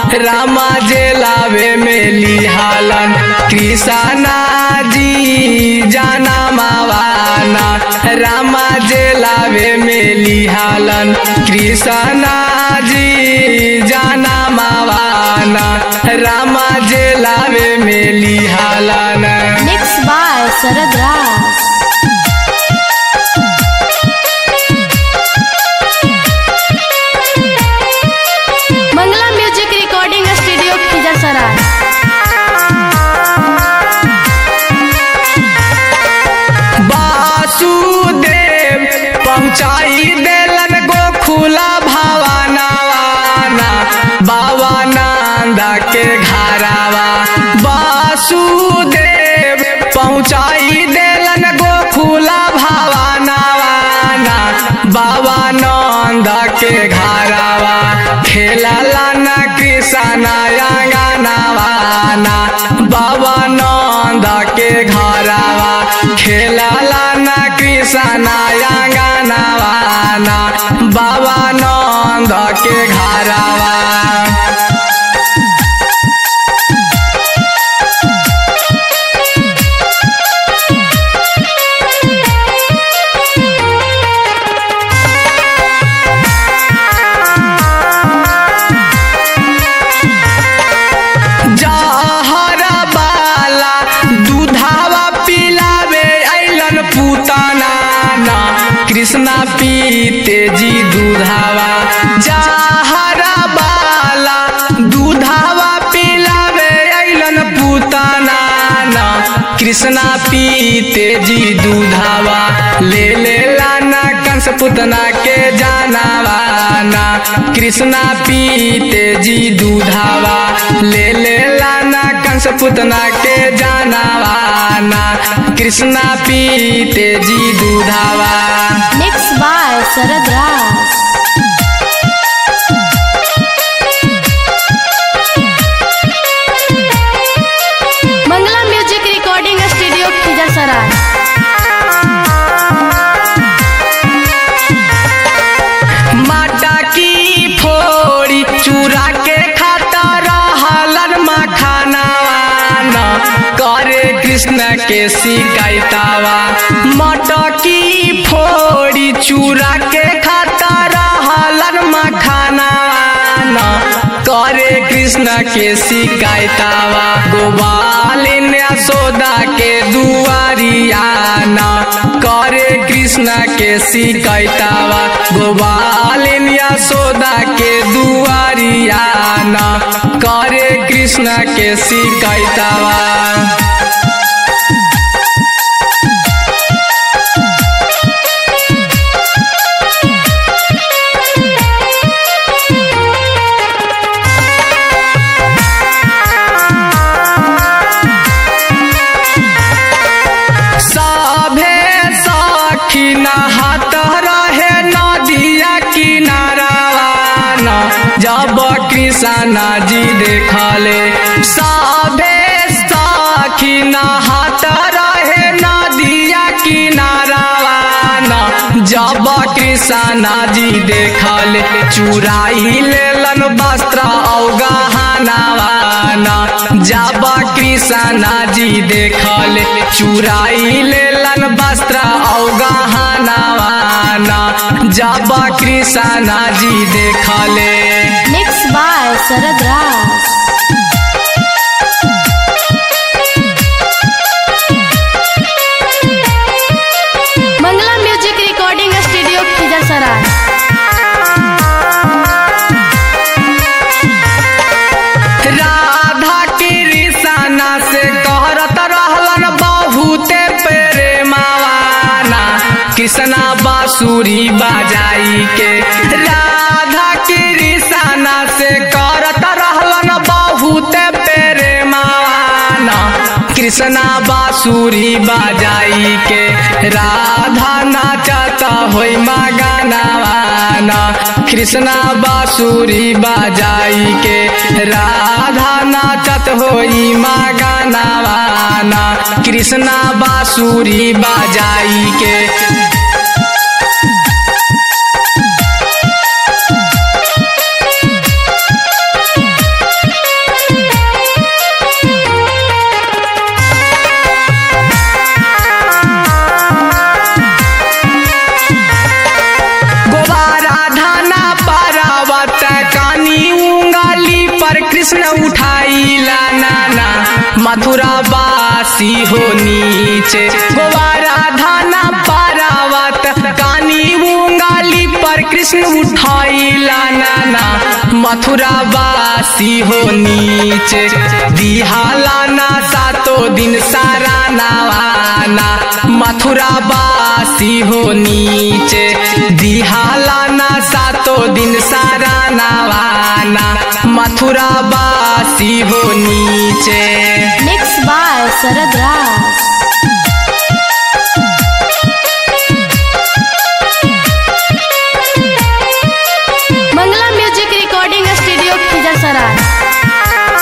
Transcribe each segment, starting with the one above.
रामा जे लावे में लिहालन कृष्णा जी जाना मावाना रामा जे लावे में लिहालन कृष्णा जी जाना मावाना रामा जे लावे में लिहालन Mixed by Sarad Ras. Mangla Music Recording Studio Khizar Vasudev पहुँचाई देलन गोखुला भावानावाना बाबा नंदा के घरावा वासुदेव पहुँचाई देलन गोखुला भावानावाना बाबा नंदा के घरावा खेलला न कृष्णा अंगनावाना बाबा नंदा के घरावा खेलला न कृष्णा अंगनावाना बाबा नंद के घरावा जहर बाला दूधावा पिलावे ऐलन पुताना ना कृष्णा पीते जी दूधावा जहर बाला दूधावा पिलावे ऐलन पुताना ना कृष्णा पीते जी दूधावा ले ले लाना कंस पुतना के जानावाना कृष्णा पीते जी दूधावा ले ले लाना कंस पुतना के जानावाना कृष्णा पीते जी दूधावा Mixed by Sarad Ras. Mangla Music Recording Studio Khizar माटा की फोड़ी चूरा के खाता रहलन मखानावाना करे कृष्ण के शिकायतावा माटा की फोड़ी चूरा के खाता रहलन मखानावाना करे कृष्ण के शिकायतावा गोपालिन यशोदा के दुआरियाना करे कृष्ण के शिकायतावा गोपालिन यशोदा के दुआरियाना करे कृष्ण के शिकायतावा सभे सखी नहात रहे नदिया किनारावाना जब कृष्णा जी देखले सभे सखी नहात रहे नदिया किनारावाना जब कृष्णा जी देखले चुराई लेलन वस्त्र अवगहनावाना जब कृष्णा जी देखले चुराई लेलन वस्त्र अवगहनावाना जब कृष्णा जी देखले Mixed by Sarad Ras. Mangla Music Recording Studio Khizar Radha Krishna से कहरत रहलन बहुते प्रेमावाना कृष्णा बांसुरी बजाई के राधा कृष्णा से करत रहलन बहुते प्रेमावाना कृष्णा बांसुरी बजाई के राधा नाचत होई मगनावाना कृष्णा बांसुरी बजाई के राधा नाचत होई मगनावाना कृष्णा बांसुरी बजाई के बारावत कानी उंगली पर कृष्ण उठाइला नाना मथुरा बासी हो नीचे गोवारा धाना पारावत कानी उंगली पर कृष्ण उठाइला नाना मथुरा बासी हो नीचे दिहालाना सातो दिन सारा नवाना मथुरा बासी हो नीचे दिहालाना सातो दिन सारा नवाना मथुरा बासी हो नीचे mix by Sharad Raj Mangla music recording studio Khijar Sarai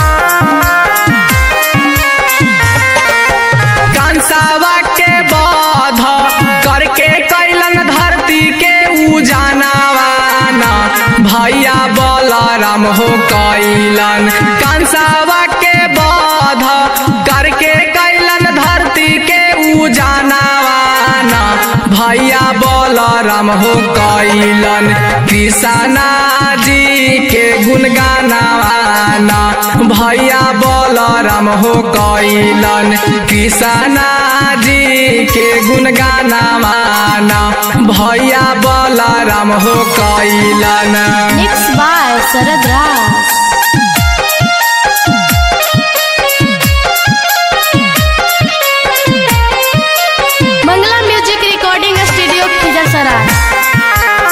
कंसावा के बाध करके कैलन धरती के उजानावाना भैया बलराम हो कैलन कंसावा के बाध करके कैलन धरती के उजानावाना भैया बलराम हो कैलन कृष्णा जी के गुणगानावाना भैया बलराम हो कैलन कृष्णा जी के गुणगानावाना भैया बलराम हो कैलन mix by Sharad Raj Mangla music recording studio Khijar Sarai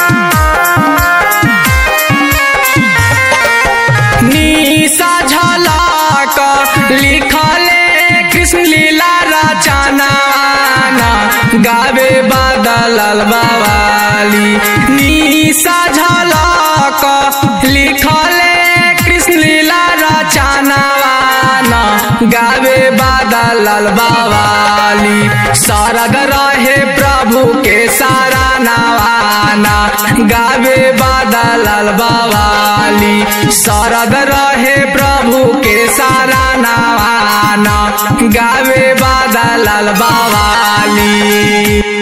निशा झलक लिखले कृष्ण लीला रचनाना गावे बादल बावाली निशा झलक लिखले कृष्ण लीला रचनाना गावे बादल बावाली शरद रहे प्रभु के सारा नवाना गावे बादल बावाली शरद रहे प्रभु के सारा नवाना गावे बादल बावाली